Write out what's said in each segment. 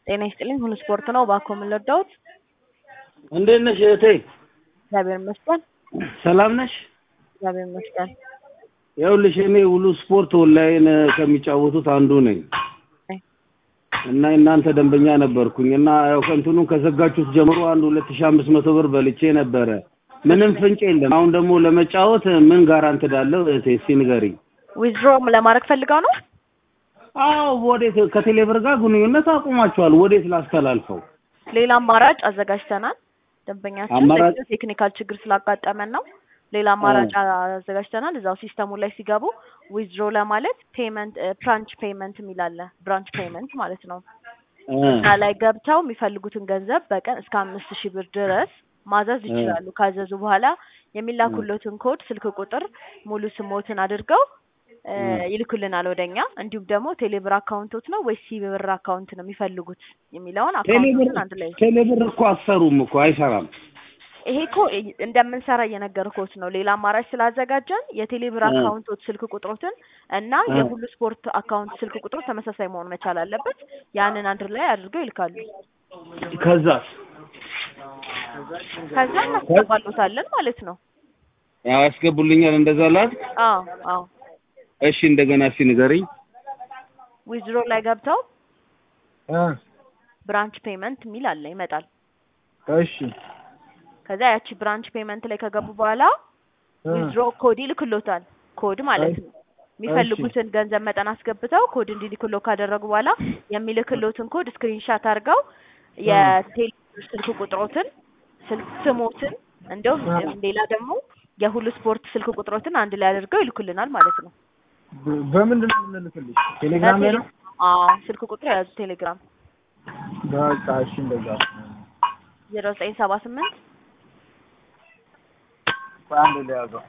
ጤና ይስጥልኝ። ሁሉ ስፖርት ነው። እባክዎ ምን ልርዳዎት? እንዴት ነሽ እህቴ? እግዚአብሔር ይመስገን። ሰላም ነሽ? እግዚአብሔር ይመስገን። ይኸውልሽ እኔ ሁሉ ስፖርት ኦንላይን ከሚጫወቱት አንዱ ነኝ አይ። እና የእናንተ ደንበኛ ነበርኩኝ እና ያው ከእንትኑን ከዘጋችሁት ጀምሮ አንድ ሁለት ሺህ አምስት መቶ ብር በልቼ ነበረ። ምንም ፍንጭ የለም። አሁን ደግሞ ለመጫወት ምን ጋራንት እዳለሁ እህቴ እስኪ ንገሪኝ። ዊዝድሮ ለማድረግ ፈልገው ነው? አዎ ወዴት ከቴሌብር ጋር ግንኙነት አቁማችኋል። ወዴት ላስተላልፈው? ሌላ አማራጭ አዘጋጅተናል። ደንበኛችን አማራጭ? ለጊዜው ቴክኒካል ችግር ስላጋጠመን ነው። ሌላ አማራጭ አዘጋጅተናል። እዛው ሲስተሙ ላይ ሲገቡ ዊዝድሮ ለማለት ፔመንት ብራንች ፔመንት የሚል አለ። ብራንች ፔመንት ማለት ነው። እ እዛ ላይ ገብተው የሚፈልጉትን ገንዘብ በቀን እስከ አምስት ሺህ ብር ድረስ ማዘዝ ይችላሉ። ካዘዙ በኋላ የሚላኩለትን ኮድ፣ ስልክ ቁጥር፣ ሙሉ ስሞትን አድርገው እ ይልኩልናል ወደኛ። እንዲሁም ደግሞ ቴሌብር አካውንቶት ነው ወይስ ሲብር አካውንት ነው የሚፈልጉት የሚለውን ቴሌብር አካውንቶትን አንድ ላይ ቴሌብር እኮ አሰሩም እኮ አይሰራም። ይሄ እኮ እንደምንሰራ እየነገርኩት ነው። ሌላ አማራጭ ስላዘጋጀን የቴሌብር እ አካውንቶች ስልክ ቁጥሮትን እና እ የሁሉ ስፖርት አካውንት ስልክ ቁጥሮች ተመሳሳይ መሆን መቻል አለበት። ያንን አንድ ላይ አድርገው ይልካሉ። ከዛስ ከዛ እናስገባሉታለን ማለት ነው። ያው ያስገቡልኛል እንደዛ ላት አዎ አዎ። እሺ እንደገና እስኪ ንገሪኝ። ዊዝድሮ ላይ ገብተው እ ብራንች ፔመንት የሚል አለ ይመጣል። እሺ ከዛ ያቺ ብራንች ፔመንት ላይ ከገቡ በኋላ እ ዊዝድሮ ኮድ ይልክሎታል። ኮድ ማለት ነው። የሚፈልጉትን ገንዘብ መጠን አስገብተው ኮድ እንዲልክሎ ካደረጉ በኋላ የሚልክሎትን ኮድ ስክሪንሻት አድርገው የቴሌ ስልክ ቁጥሮትን ስልክ ስሞትን እንደውም ሌላ ደግሞ የሁሉ ስፖርት ስልክ ቁጥሮትን አንድ ላይ አድርገው ይልኩልናል ማለት ነው። በ- በምንድን ነው የምንልክልሽ? ቴሌግራም ላይ ነው? አዎ ስልክ ቁጥር የያዙ ቴሌግራም በቃ እሺ እንደዛ ዜሮ ዘጠኝ ሰባ ስምንት በአንድ ላይ ያዘው።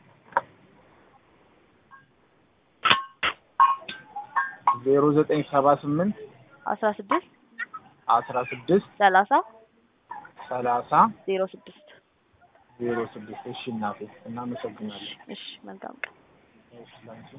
ዜሮ ዘጠኝ ሰባ ስምንት አስራ ስድስት አስራ ስድስት ሰላሳ ሰላሳ ዜሮ ስድስት ዜሮ ስድስት እሺ እናቴ እናመሰግናለን። እሺ መልካም ቀን። እሺ ላንቺ